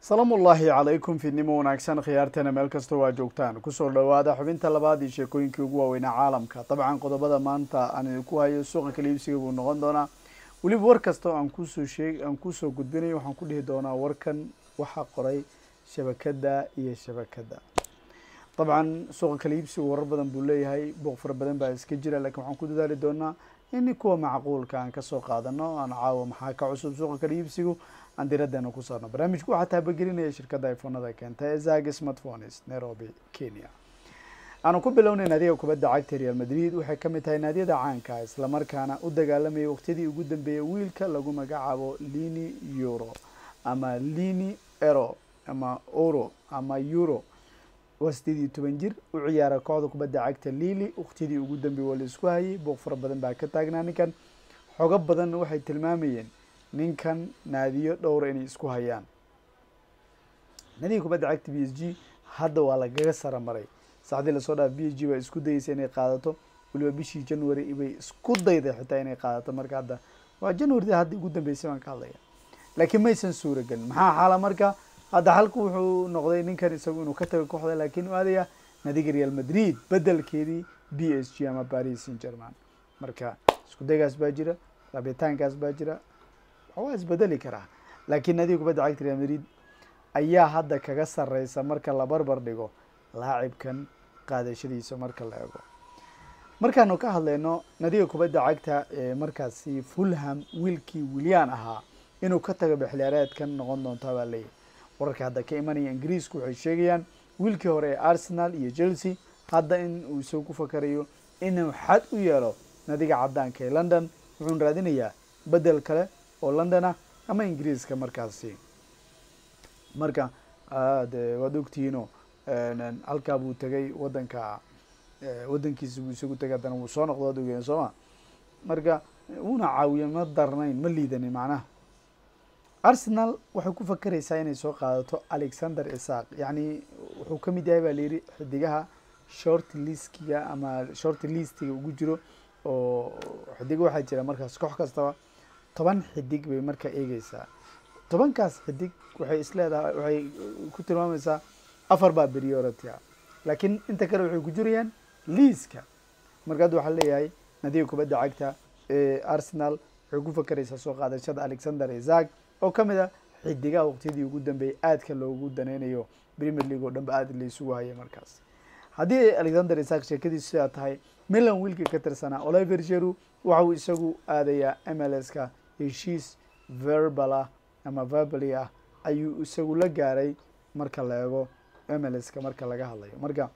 salaamu ullaahi calaykum fiidnimo wanaagsan khiyaarteena meel kastoo waa joogtaan kusoo dhowaada xubinta labaad iyo sheekooyinkii ugu waaweynaa caalamka dabcan qodobada maanta aan idinku hayo suuqa kaliibsiga buu noqon doonaa weliba war kasta oo aan kusoo sheeg aan kusoo gudbinayo waxaan ku dhihi doonaa warkan waxaa qoray shabakada iyo shabakada dabcan suuqa kaliibsigu warar badan buu leeyahay booq fara badan baa iska jira lakiin waxaan ku dadaali doonaa in kuwa macquulka aan kasoo qaadano aan caawa maxaa ka cusub suuqa kaliibsigu aan diradeena ku saarno barnaamijku waxaa taabagelinaya shirkadda iphonada keenta ee zag smartphones nairobi kenya aanu ku bilownay naadiga kubadda cagta real madrid waxay ka mid tahay naadiyada caanka islamarkaana u dagaalamayay waqtiyadii ugu dambeeyay wiilka lagu magacaabo lini euro ama lini ero ama oro ama euro waa sideed iyo toban jir u ciyaara kooxda kubadda cagta lili waqtiyadii ugu dambeeyay waa la isku hayay booq fara badan baa ka taagnaa ninkan xogo badanna waxay tilmaamayeen ninkan naadiyo dhowra inay isku hayaan naadiga kubadda cagta b s g hadda waa lagaga sara maray saacdii lasoo dhaaf b s g baa isku dayeysa inay qaadato weliba bishii january bay isku dayday xitaa inay qaadato marka hadda waa january hadda ugu dambeysay baan ka hadlaya laakiin maysan suuragelin maxaa xaala marka hadda halku wuxuu noqday ninkan isagu inuu ka tago kooxda laakiin u aadaya naadiga real madrid bedelkeedii b s g ama paris saint german marka isku daygaas baa jira raabitaankaas baa jira waa isbedeli karaa laakiin naadiga kubadda cagta real madrid ayaa hadda kaga sareysa marka la barbar dhigo laacibkan qaadashadiisa marka la ego markaanu ka hadlayno nadiga kubadda cagta ee markaasi fulham wiilkii wilyan ahaa inuu ka tago bixliyaareedkan noqon doonta baa leeyahy wararka hadda ka imanaya ingiriisku waxay sheegayaan wiilkii hore ee arsenal iyo chelsea hadda in uu isagu ku fakarayo inuu xad u yeelo nadiga caddaanka ee london wuxuuna raadinayaa bedel kale oo london ah ama ingiriiska markaasi marka de waad ogtihiino halkaa buu tegay wadanka waddankiisa buu isagu tegay haddana wuu soo noqdo waad ogeen sooma marka una caawiya ma darnayn ma liidanin macnaha arsenal waxay ku fakeraysaa inay soo qaadato alexander isaq yacni wuxuu ka mid yahay baa layidhi xidigaha short liskiga ama short listiga ugu jiro oo xidigo waxaa jira markaas koox kastaba toban xidig bay markaa eegeysaa tobankaas xidig waxay isleedahay waxay ku tilmaamaysaa afar baa priority ah laakiin inta kale waxay ku jirayaan liiska marka hadda waxaa leeyahay nadiga kubadda cagta ee arsenal waxay ku fakeraysaa soo qaadashada alexander isaac oo ka mid ah xidigaha waqtiyadii ugu dambeeyay aadka loogu daneynayo premier league oo dhanba aad laysugu hayay markaas haddii alexander isaac sheekadiisu sidaa tahay milan wiilkii ka tirsanaa oliver jeru waxa uu isagu aadayaa m l s ka heshiis verbal ah ama verbally ah ayuu isagu la gaaray marka la eego m l s ka marka laga hadlayo marka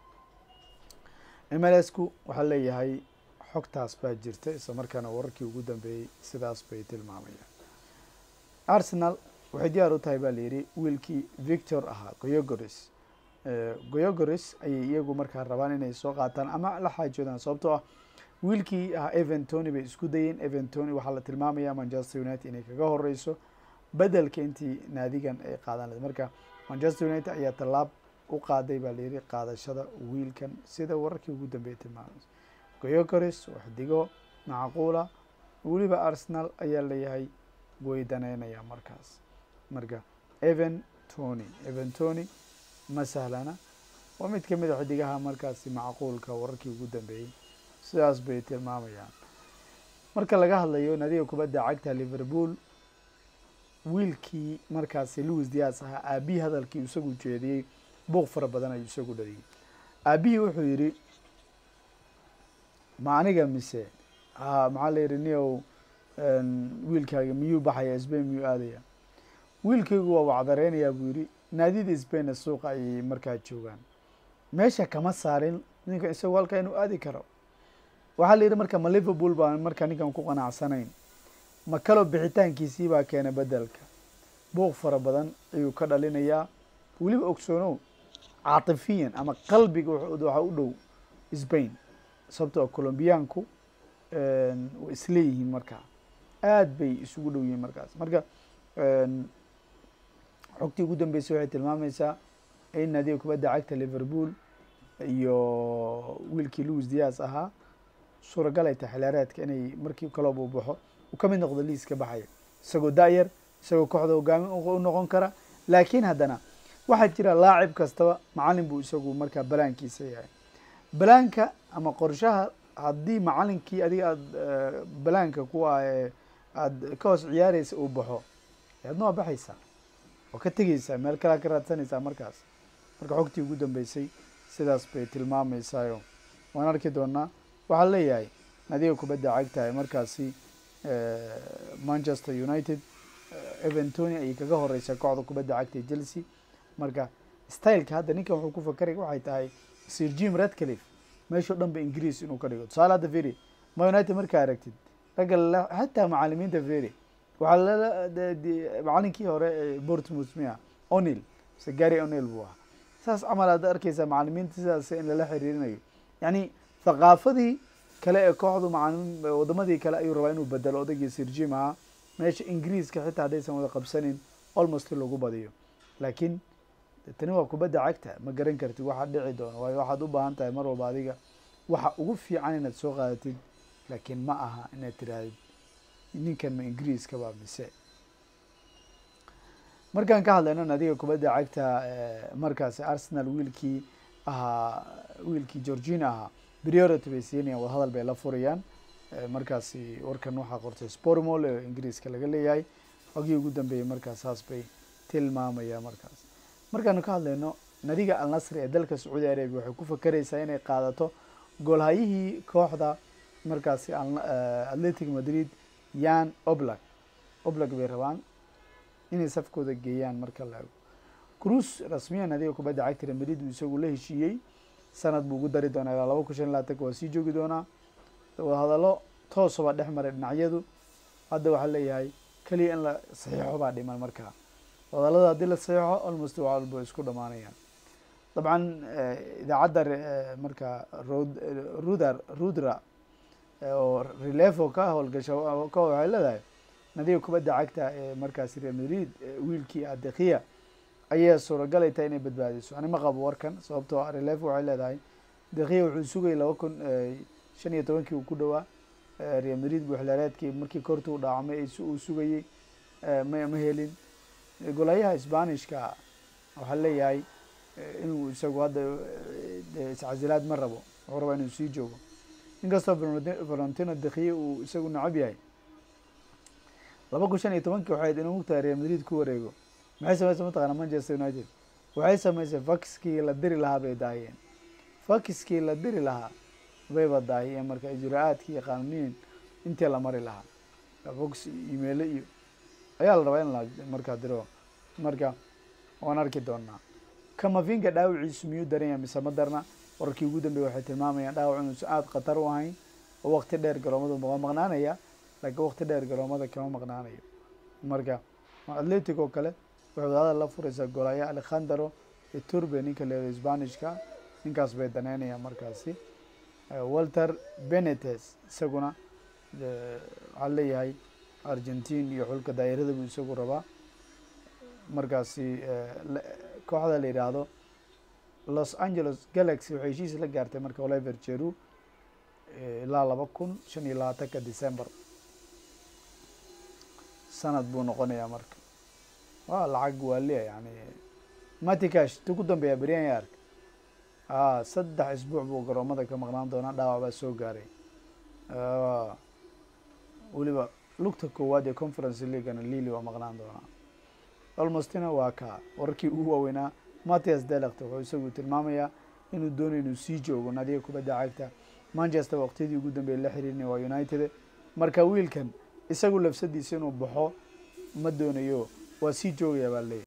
m l s ku waxaa leeyahay xogtaas baa jirta isla markaana wararkii ugu dambeeyey sidaas bay tilmaamayaan arsenal waxay diyaar u tahay baa layidhi wiilkii victor ahaa goyogoris goyogoris ayay iyagu markaa rabaan inay soo qaataan ama la xaajoodaan sababtoo ah wiilkii ahaa evan tony bay isku dayeen evan tony waxaa la tilmaamaya manchester united inay kaga horeyso bedelka intii naadigan ay qaadan lahed marka manchester united ayaa tallaab u qaaday baa layidhi qaadashada wiilkan sida wararkii ugu dambeeyay tilmaamaysa goyogoris oo xidigo macquula weliba arsenal ayaa leeyahay way daneynaya markaas marka evan tony evan tony ma sahlana waa mid ka mid a xidigaha markaasi macquulka wararkii ugu dambeeyey sidaas bay tilmaamayaan marka laga hadlayo nadiga kubadda cagta liverpool wiilkii markaasi louis dias ahaa aabihii hadalkii isagu jeediyey buuq fara badan ayuu isagu dhaliyay aabihii wuxuu yidhi ma aniga mise ha maxaa la yidhi niow wiilkaaga miyuu baxaya sbain miyuu aadaya wiilkaygu waa wacdareynayaa buu yidhi naadida sbainna suuqa ayay markaa joogaan meesha kama saarin ninka isagu halkaa inuu aadi karo waxaa la yidhi marka ma liverpool baan markaa ninkan ku qanacsanayn ma kaloo bixitaankiisii baa keena bedelka buuq fara badan ayuu ka dhalinayaa weliba ogsoonow caatifiyan ama qalbiga waxaa u dhow sbain sababtoo colombiyaanku way isleeyihiin markaa aad bay isugu dhow yihiin markaas marka xogtii ugu dambeysay waxay tilmaamaysaa in naadiga kubadda cagta liverpool iyo wiilkii louis dias ahaa suuragal ay tahay xilaareedka inay markii kaloob uu baxo uu ka mid noqdo liiska baxaya isagoo da-yar isagoo kooxda hogaamin u noqon kara laakiin haddana waxaa jira laacib kastaba macalin buu isagu markaa balaankiisa yahay balaanka ama qorshaha haddii macalinkii adiga aada balaanka ku ah ee aada ka hoos ciyaareysa uu baxo adna waa baxaysaa oo ka tegeysaa meel kalea ka raadsanaysaa markaas marka xogtii ugu dambeysay sidaas bay tilmaameysaayo waan arki doonaa waxaa leeyahay adiga kubadda cagtahay markaasi manchester united eventoni ayay kaga horeysaa kooxda kubadda cagta ee chelsea marka styleka hadda ninkan wuxuu ku fakaraya waxay tahay sir jim redcliffe meeshao dhan ba ingiriis inuu ka dhigo tusaale hadda feri ma united markaa aragtid ragga xataa macalimiinta feri waxaa lala macalinkii hore ee bortmouth mia onil mise gary onil buu ahaa saas camal aad arkeysaa macalimiinta sidaas in lala xiriirinayo yani thaqaafadii kale ee kooxdu macalimiin wadamadii kale ayuu rabaa inuu bedelo odaygii sir jim ahaa meesha ingiriiska xitaa haddaysan wada qabsanin almost lagu badiyo laakiin tani waa kubadda cagta ma garan kartid waxaa dhici doona waayo waxaad u baahan tahay mar walba adiga waxa ugu fiican inaad soo qaadatid laakiin ma aha inaad tirahdid ninkan ma ingiriiska baa mise markaan ka hadlayno adiga kubadda cagta markaasi arsenal wiilkii ahaa wiilkii georgina ahaa priority bay siinayaan wadahadal bay la furayaan markaasi warkan waxaa qortay spormol ee ingiriiska laga leeyahay xogii ugu dambeeyey markaas saas bay tilmaamaya markaas markaanu ka hadlayno nadiga al nasri ee dalka sacuudi arabia waxay ku fakereysaa inay qaadato goolhayihii kooxda markaasi atletic madrid yan oblak oblak bay rabaan inay safkooda geeyaan marka la ego cruis rasmiyan nadiga kubadda cagta real madrid uu isagu la heshiiyey sanad buu ugu dari doonaa ilaa laba kun shan labaatanka waa sii joogi doonaa hadallo toosabaa dhex maray dhinacyadu hadda waxaa leeyahay keliya in la saxiixo baa dhiman markaa hadallada haddii la saxiixo almost waa walba isku dhamaanayaan dabcan idaacadda marka rod rudar rudra oo relefo ka howlgasha ka waxay leedahay nadiga kubadda cagta ee markaasi real madrid wiilkii adekiya ayaa suuragalay tahay inay badbaadiso ani ma qabo warkan sababtoo ah relefo waxay leedahay dekiya wuxuu sugayay laba kun shan iyo tobankii uu ku dhawaa real madrid buuxlaareedkii markii korta u dhaacmay uu sugayey ma ma helin golayaha sbanishka waxaa leeyahay inuu isagu hadda iscasilaad ma rabo wuxuu rabaa inuu sii joogo inkastoo valentino dekiye uu isagu necab yahay laba kun shan iyo tobankii waxay inuu mugtahay real madrid ku wareego maxay sameysay mataqaana manchester united waxay sameysay fakiskii la diri lahaa bay daahiyeen fakiskii la diri lahaa bayba daahiyeen marka ijra-aadkii iyo qaanuniin intii la mari lahaa fox imeilo iyo ayaa la rabaa in la markaa diro marka waan arki doonaa kamavinga dhaawiciisu miyuu daranya mise ma darna wararkii ugu dambeeye waxay tilmaamayaan dhaawac inuusan aada khatar u ahayn oo waqti dheer garoomada waa maqnaanaya laakiin waqti dheer garoomada kama maqnaanayo marka atletic oo kale waxay wadaadada la furaysaa golaya alekhandro iturbe ninka leedo sbanishka ninkaas bay daneynayaan markaasi walter benetes isaguna waxaa leeyahay argentine iyo xulka daa'irada buu isagu rabaa markaasi kooxda la yidhaahdo los angeles galaxy waxay heshiis la gaartay marka oliver jeru ilaa laba kun shan iyo labaatanka december sanad buu noqonayaa marka waa lacag waaliya yani matikash tu ku dambeeya beryan ya ark a saddex isbuuc buu garoomada ka maqnaan doonaa dhaawac baa soo gaaray weliba lugta koowaad ee conference leaguana lili waa maqnaan doonaa almostina waa ka wararkii ugu waaweynaa mattias delect wuxuu isagu tilmaamayaa inuu doonayo inuu sii joogo nadiga kubadda cagta manchester waqtiyadii ugu dambeeye la xiriirinay waa united marka wiilkan isagu lafsadiisa inuu baxo ma doonayo waa sii joogaya baa leeyahy